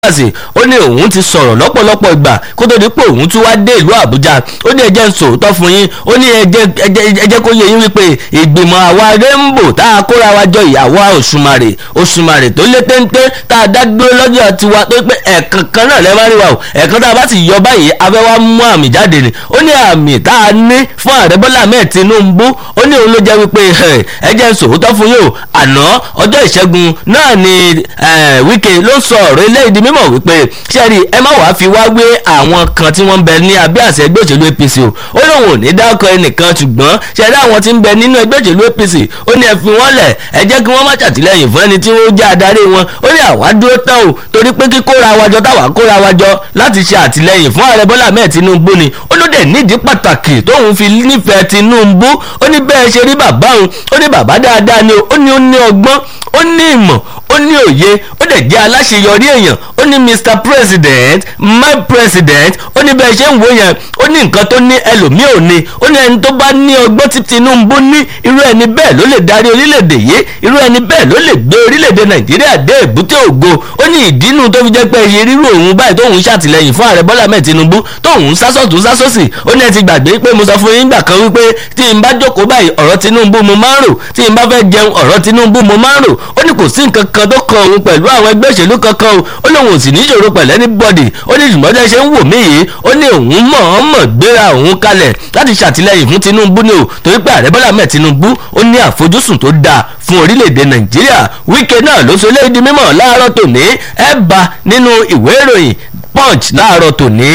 Rivers ó ní òun ti sọ̀rọ̀ lọ́pọ̀lọpọ̀ ìgbà kó tó di pé òun tún wá dé ìlú Àbújá ó ní ẹjẹ́ ń sòótọ́ fún yín ó ní ẹjẹ́ kó yẹ yín wípé ìgbìmọ̀ àwa rainbow tá a kóra wa jọ ìyàwó òṣùmàrè òṣùmàrè tó lé téńté tá a dá dúró lọ́jọ́ tiwa tó pé ẹ̀ẹ̀kan kan náà lẹ́ẹ̀ máa rí wa o ẹ̀ẹ̀kan tá a bá sì yọ báyìí abẹ́ wa mú àmì jáde ni ó ní àmì tá a ní fún ààrẹ Bọ́lá Ahmed Tinubu ó ní òun ló jẹ́ wípé ẹjẹ́ ń sòótọ́ fún yín o àná ọjọ́ ìṣẹ́gun náà ni Wike ló sọ ọ̀rọ̀ eléyìí di mímọ̀ wípé sẹ́ẹ̀rì ẹ má wàá fi wá wé àwọn kan tí wọ́n ń bẹ ní abẹ́ àṣẹ ẹgbẹ́ òṣèlú APC o ó lóun ò ní dákọ̀ ẹnìkan ṣùgbọ́n sẹ́ẹ̀rì àwọn tí ń bẹ nínú ẹgbẹ́ òṣèlú APC ó ní ẹ fi wọ́n lẹ̀ ẹ jẹ́ kí wọ́n má ṣàtìlẹ́yìn fún ẹni tí wọ́n jẹ́ adarí wọn ó ní àwa dúró tán o torí pé kíkóra wájọ táwa kóra wájọ láti ṣe àtìlẹ́yìn fún ààrẹ Bọ́lá Ahmed Tinubu ni ó ló dẹ̀ nídìí pàtàkì tóun fi nífẹ̀ẹ́ Tinubu ó ní bẹ́ẹ̀ ṣe rí bàbá òun ó ní bàbá dáadáa ni ó ní ó ní ọgbọ́n ó ní ìmọ̀ ó ní òye ó dẹ̀ jẹ́ aláṣeyọrí èèyàn ó ní Mr President my president ó ní bẹ́ẹ̀ ṣe ń wò yẹn ó ní nǹkan tó ní ẹlòmíì ò ní ó ní ẹni tó bá ní ọgbọ́n tí Tinubu ní irú ẹni bẹ́ẹ̀ ló lè darí orílẹ̀-èdè yìí irú ẹni bẹ́ẹ̀ ló lè gbé orílẹ̀-èdè Nàìjíríà dé èbúté ògo ó ní ìdínú tó fi jẹ́ pé iye rírú òun báyìí tóun ṣàtìlẹ́yìn fún ààrẹ Bọ́lá Ahmed Tinubu tóun sásọ̀tún sásọ̀sì ó ní ẹ ti gbàgbé pé mo sọ fún yín gbà kan wípé tí n bá jókòó báyìí ọ̀rọ̀ Tinubu mo máa ń rò tí n bá fẹ́ jẹun ọ̀rọ̀ Tinubu mo máa ń rò ó ní kò sí nǹkan kan tó kan òun pẹ̀lú àwọn ẹgbẹ́ òṣèlú kankan o ó lóun ò sì ní ìṣòro pẹ̀lú anybody ó ní ṣùgbọ́n tẹ́ ṣe ń wò mí yìí ó ní òun mọ̀ọ́mọ̀ gbéra òun kalẹ̀ láti ṣàtìlẹ́yìn fún Tinubu ni o torí pé ààrẹ Bọ́lá Ahmed Tinubu ó ní àfojúsùn tó dáa fún orílẹ̀-èdè Nàìjíríà Wike náà ló sọ eléyìí di mímọ̀ láàárọ̀ tòní ẹ bá nínú ìwé ìròyìn Punch láàárọ̀ tòní.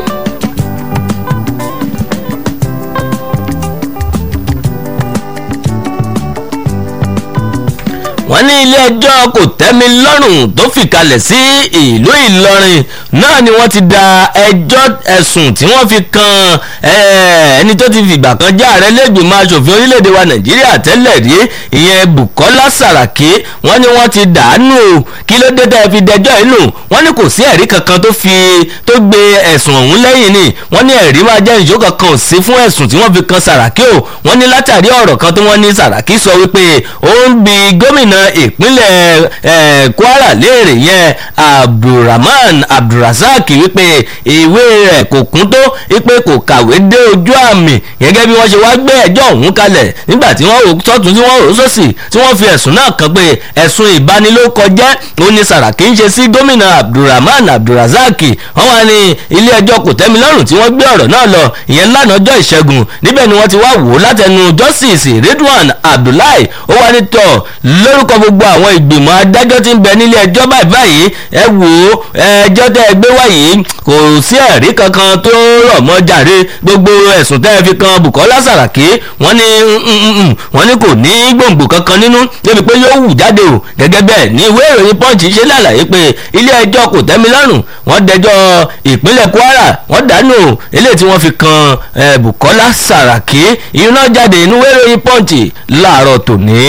wọ́n ní ilé ẹjọ́ kò tẹ́mi lọ́rùn tó fìkalẹ̀ sí ìlú Ìlọrin náà ni wọ́n ti da ẹjọ́ ẹ̀sùn tí wọ́n fi kan ẹni tó ti fìgbà kan já ààrẹ lẹ́gbìmọ̀ aṣòfin orílẹ̀-èdè wa Nàìjíríà tẹ́lẹ̀ rí ìyẹn Bùkọ́lá Sàràkí wọ́n ní wọ́n ti dàánù kí ló dé tẹ́ fi dẹjọ́ inú wọ́n ní kò sí ẹ̀rí kankan tó fi tó gbé ẹ̀sùn ọ̀hún lẹ́yìn ni wọ́n ní ẹ̀rí máa jẹ́ ìṣó kankan ò sí fún ẹ̀sùn tí wọ́n fi kan Sàràkí o wọ́n ní látàrí ọ̀rọ̀ kan tí wọ́n ní Sàràkí sọ wípé ó ń bi gómìnà ìpínlẹ̀ Kwara léèrè yẹn Abdulrahman Abdulrasaq wípé ìwé rẹ̀ kò kún tó wípé kò kàwé dé ojú àmì gẹ́gẹ́ bí wọ́n ṣe wá gbé ẹjọ́ ọ̀hún kalẹ̀ nígbà tí wọ́n rò sọ́tún tí wọ́n rò sósì tí wọ́n fi ẹ̀sùn náà kàn pé ẹ̀sùn ìbanilórúkọjẹ́ ó ní Sàràkí ń ṣe sí gómìnà Abdulrahman Abdulrasaq wọ́n wá ní ilé ẹjọ́ kòtẹ́milọ́rùn tí wọ́n gbé ọ̀rọ̀ náà lọ ìyẹn lánàá ọjọ́ ìṣẹ́gun níbẹ̀ ni wọ́n ti wá wò ó látẹnu justice Ridwan Abdullahi ó wá ní tọ̀ lórúkọ gbogbo àwọn ìgbìmọ̀ adájọ́ tí ń bẹ nílé ẹjọ́ báyìí báyìí ẹ wò ó ẹjọ́ tẹ́ ẹ gbé wáyé kò sí ẹ̀rí kankan tó rọ̀ mọ́ jàre gbogbo ẹ̀sùn tẹ́ ẹ fi kan Bùkọ́lá Sàràkí wọ́n ní wọ́n ní kò ní gbòǹgbò kankan nínú débi pé yóò wù jáde o gẹ́gẹ́ bẹ́ẹ̀ ní ìwé ìròyìn Punch ṣe lálàyé pé ilé ẹjọ́ kò tẹ́mi lọ́rùn wọ́n dẹjọ́ ìpínlẹ̀ Kwara wọ́n dànù eléyìí tí wọ́n fi kan Bùkọ́lá Sàràkí ìyún náà jáde inú ìwé ìròyìn Punch láàárọ̀ tòní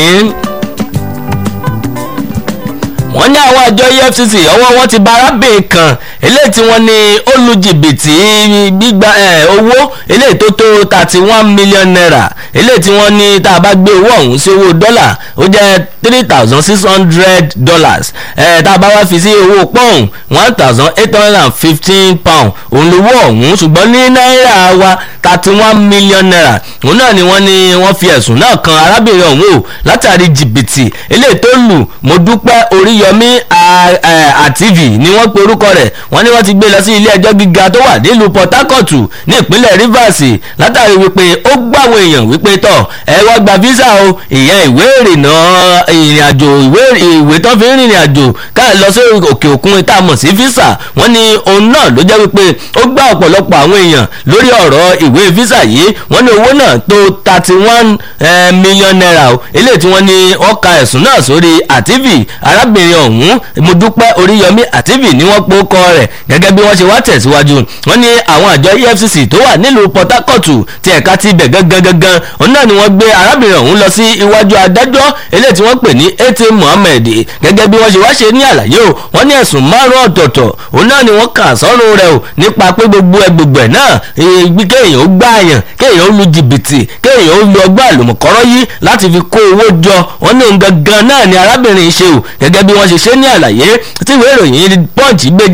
wọ́n ní àwọn àjọ EFCC ọwọ́ wọn ti bá arábìnrin kan eléyìí tí wọ́n ní ó lu jìbìtì gbígba owó eléyìí tó tó thirty one million naira eléyìí tí wọ́n ní tá a bá gbé owó ọ̀hún sí owó dọ́là ó jẹ́ three thousand six hundred dollars tá a bá wá fi sí owó pọ́ùn one thousand eight hundred and fifteen pound òun lówó ọ̀hún ṣùgbọ́n ní náírà wa thirty one million naira òun náà ni wọ́n ní wọ́n fi ẹ̀sùn náà kan arábìnrin ọ̀hún o látàrí jìbìtì eléyìí tó lù mo dúpẹ́ oríyọmí àtìvì ni wọ́n pe orúkọ rẹ̀ wọ́n ní wọ́n ti gbé lọ sí ilé ẹjọ́ gíga tó wà nílùú Port Harcourt ní ìpínlẹ̀ Rivers látàrí wípé ó gbà àwọn èèyàn wípé tọ̀ ẹ wá gba visa o ìyẹn ìwé ìrìnnà ìrìn àjò ìwé ìwé tó fi ń rìnrìn àjò ká lọ sí òkè òkun tá a mọ̀ sí visa wọ́n ní òun náà ló jẹ́ wípé ó gbà ọ̀pọ̀lọpọ̀ àwọn èèyàn lórí ọ̀rọ̀ ìwé visa yìí wọ́n ní owó náà tó thirty one million naira o eléyìí tí wọ́n ní wọ́n ka ẹ̀sùn náà sórí àtìvì arábìnrin ọ̀hún mo dúpẹ́ oríyọmí àtìvì ni wọ́n pò kọ rẹ̀ gẹ́gẹ́ bí wọ́n ṣe wá tẹ̀síwájú wọ́n ní àwọn àjọ EFCC tó wà nílùú Port Harcourt ti ẹ̀ka ti ibẹ̀ gangan gangan òun náà ni wọ́n gbé arábìnrin ọ̀hún lọ sí iwájú adájọ́ eléyìí tí wọ́n pè ní ete Mohammed gẹ́gẹ́ bí wọ́n ṣe wá ṣe ní àlàyé o wọ́n ní ẹ̀sùn márùn ọ̀tọ̀ọ̀tọ̀ òun náà ni wọ́n kà sọ́rùn rẹ̀ o nípa pé gbogbo ẹ gbogbo ẹ̀ náà kéèyàn ó gbààyàn kéèyàn ó lu jìbìtì kéèyàn ó lu ọgbà àlùmọ̀kọ́rọ́ yìí láti fi kó owó jọ wọ́n ní òun gangan náà ni arábìnrin ṣe o gẹ́gẹ́ bí wọ́n wọ́n ṣe ṣe ní àlàyé tí ìwé ìròyìn punch gbé